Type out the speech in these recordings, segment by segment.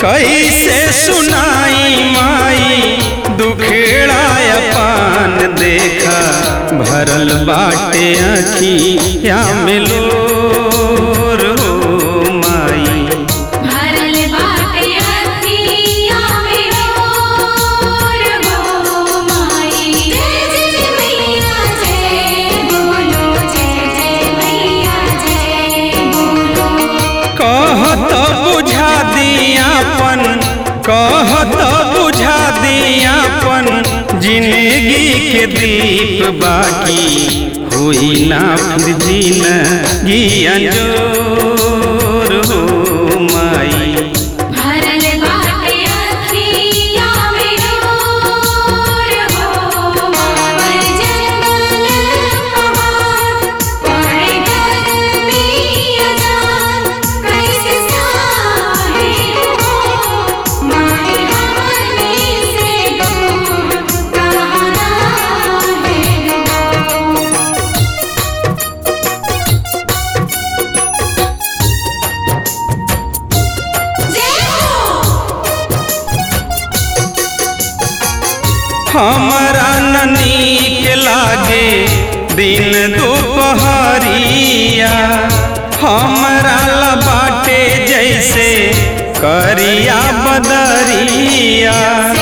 कैसे सुनाई माई दुखेड़ा पान देखा भरल बाटे अखिया में लोर हो माई भरल बाटे अखिया में मोर हो माई जय जय मैया जय बोलो जय जय मैया जय बोलो कहत बुझा दियापन कहत बुझा दियापन जिंदगी के दीप बाकी हुई ना फिर जिंदगी अंजोर हो माई भरल बाटे अखिया में मोर हो माई जंगल पहाड़ पड़े गर्मी अजान कैसे साहे हो माई हमनी से दूर कहाँ है जय हो हमरा ननीक लागे दिन दोपहरिया हमरा ला बाटे जैसे करिया बदरिया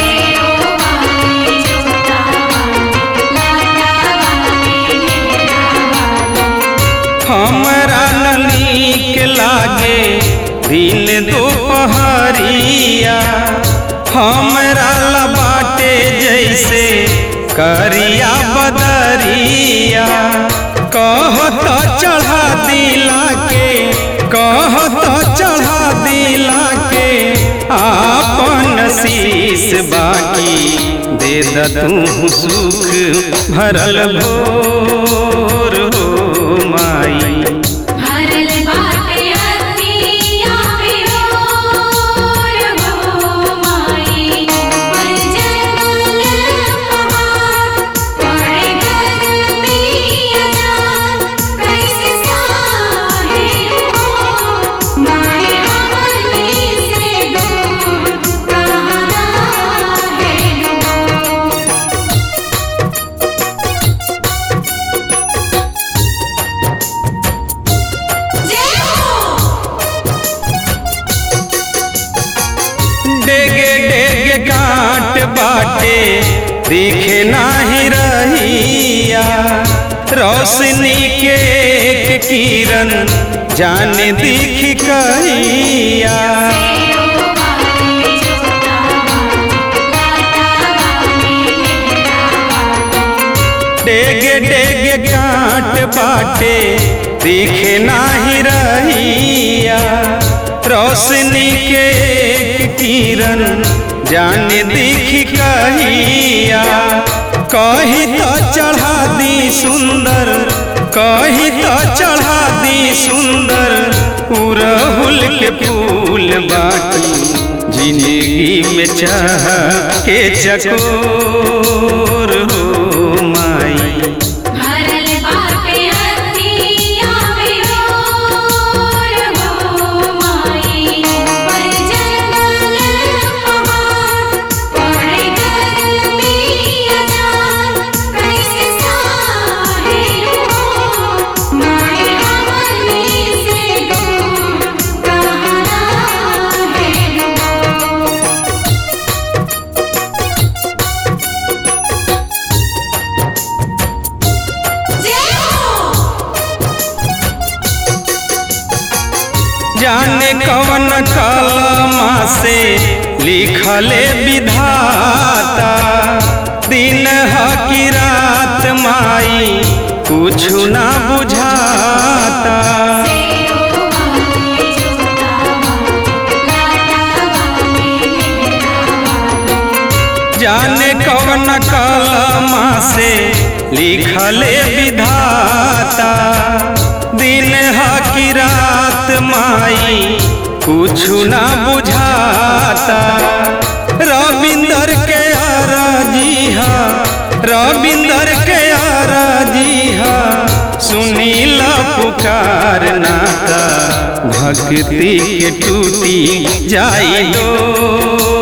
हमरा ननीक लागे दिन दोपहरिया हमरा ला बाटे जैसे करिया बदरिया कहत चढ़ा दिला के कहत चढ़ा दिला के आपन शीश बाकी दे द तू सुख भरल भोर हो माई भरल बाटे अखिया में मोर हो माई पर जंगल पहाड़ पड़े गर्मी अजान कैसे साहे हो माई हमनी से दूर कहाँ है जय हो डेगे डेगे काट बाटे दिखे नाही रहिया रोशनी के एक किरण जाने दिख कहिया डेगे डेगे काट बाटे दिखे नाही रहिया रोशनी के एक किरण जाने दिख कहिया कही तो चढ़ा दी सुंदर कही तो चढ़ा दी सुंदर उड़हुल के फूल बाटी जिंदगी में चाह के चकोर हो माई भरल बाटे अखिया में मोर हो माई पर जंगल पहाड़ पड़े गर्मी अजान कैसे साहे हो माई हमनी से दूर कहाँ है जय हो जाने कवन कलमा से लिखले विधाता दिन ह की रात माई कुछु ना बुझाता जाने कवन कलमा से लिखले विधाता दिन ह की रात माई कुछु ना बुझाता रविंदर के आराजी हा रविंदर के आराजी हा सुनीला पुकार नाता भक्ति के टूटी जाई डोर